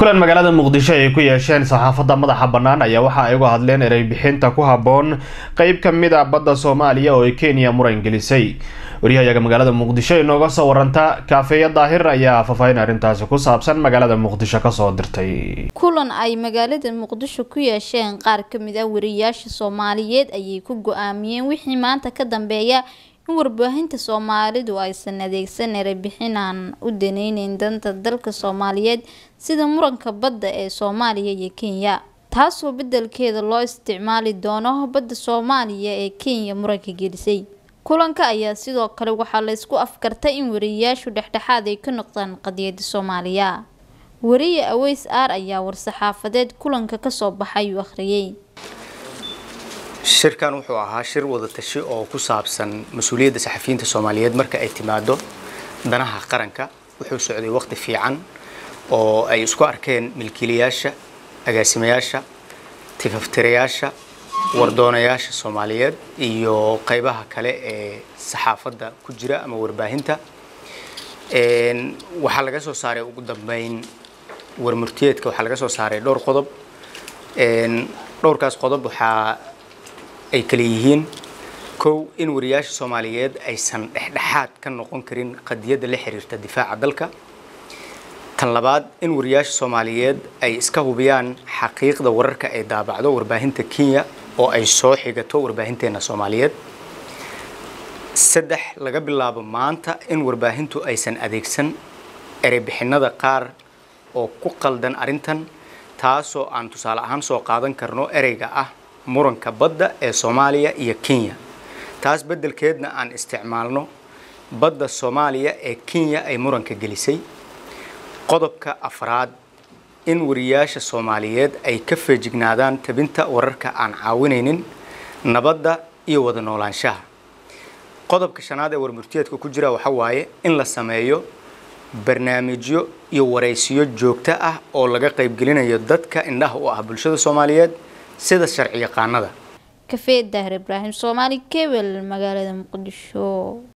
kulan magaalada muqdisho ay ku yeesheen saxaafadda madaxa bannaan ayaa waxa ay uga hadleen erey bixinta ku habboon qeyb ka mid a badda soomaaliya oo ay kenya muran gelisay waryahayaga magaalada muqdisho inooga soo waranta kaafeeya daahir ayaa faahfaahin arrintaasi ku saabsan magaalada muqdisho kasoo dirtay kulan ay magaalada muqdisho ku yeesheen qaar kamid ah wariyaasha soomaaliyeed ayay ku go-aamiyeen wixii maanta ka dambeeya in warbaahinta soomaalidu aysan adeegsan erey bixinaan u daneyneyn danta dalka soomaaliyeed sida muranka badda ee soomaaliya iyo kenya taasoo bedelkeeda loo isticmaali doono badda soomaaliya ee kenya muranka gelisay kulanka ayaa sidoo kale waxaa laysku afkartay in wariyayaashu dhexdhexaad ay ka noqdaan qadiyada soomaaliya wariye aweys aar ayaa war-saxaafadeed kulanka kasoo baxay uu akhriyey shirkan wuxuu ahaa shir wadatashi oo ku saabsan mas-uuliyadda saxafiyiinta soomaaliyeed marka ay timaado danaha qaranka wuxuu socday waqti fiican oo ay isku arkeen milkiilayaasha agaasimayaasha tifaftirayaasha wardoonayaasha soomaaliyeed iyo qaybaha kale ee saxaafadda ku jira ama warbaahinta waxaa laga soo saaray ugu dambeyn warmurtiyeedka waxaa laga soo saaray dhowr qodob dhowrkaas qodob waxaa ay kale yihiin kow in wariyaasha soomaaliyeed aysan dhexdhexaad ka noqon karin qadiyadda la xiriirta difaaca dalka tan labaad in wariyaasha soomaaliyeed ay iska hubiyaan xaqiiqda wararka ay daabacdo warbaahinta kenya oo ay soo xigato warbaahinteena soomaaliyeed saddex laga bilaabo maanta in warbaahintu aysan adeegsan ereybixinada qaar oo ku qaldan arrintan taasoo aan tusaale ahaan soo qaadan karno ereyga ah muranka badda ee soomaaliya iyo kenya taas beddelkeedna aan isticmaalno badda soomaaliya ee kenya ay muranka gelisay qodobka afraad in wariyaasha soomaaliyeed ay ka feejignaadaan tabinta wararka aan caawinaynin nabadda iyo wada noolaanshaha qodobka shanaad ee warmurtiyeedka ku jira waxa waaye in la sameeyo barnaamijyo iyo waraysiyo joogto ah oo laga qaybgelinayo dadka indhaha u ah bulshada soomaaliyeed sida sharci yaqaanada kafee daahir ibraahim soomaali kebel magaalada muqdisho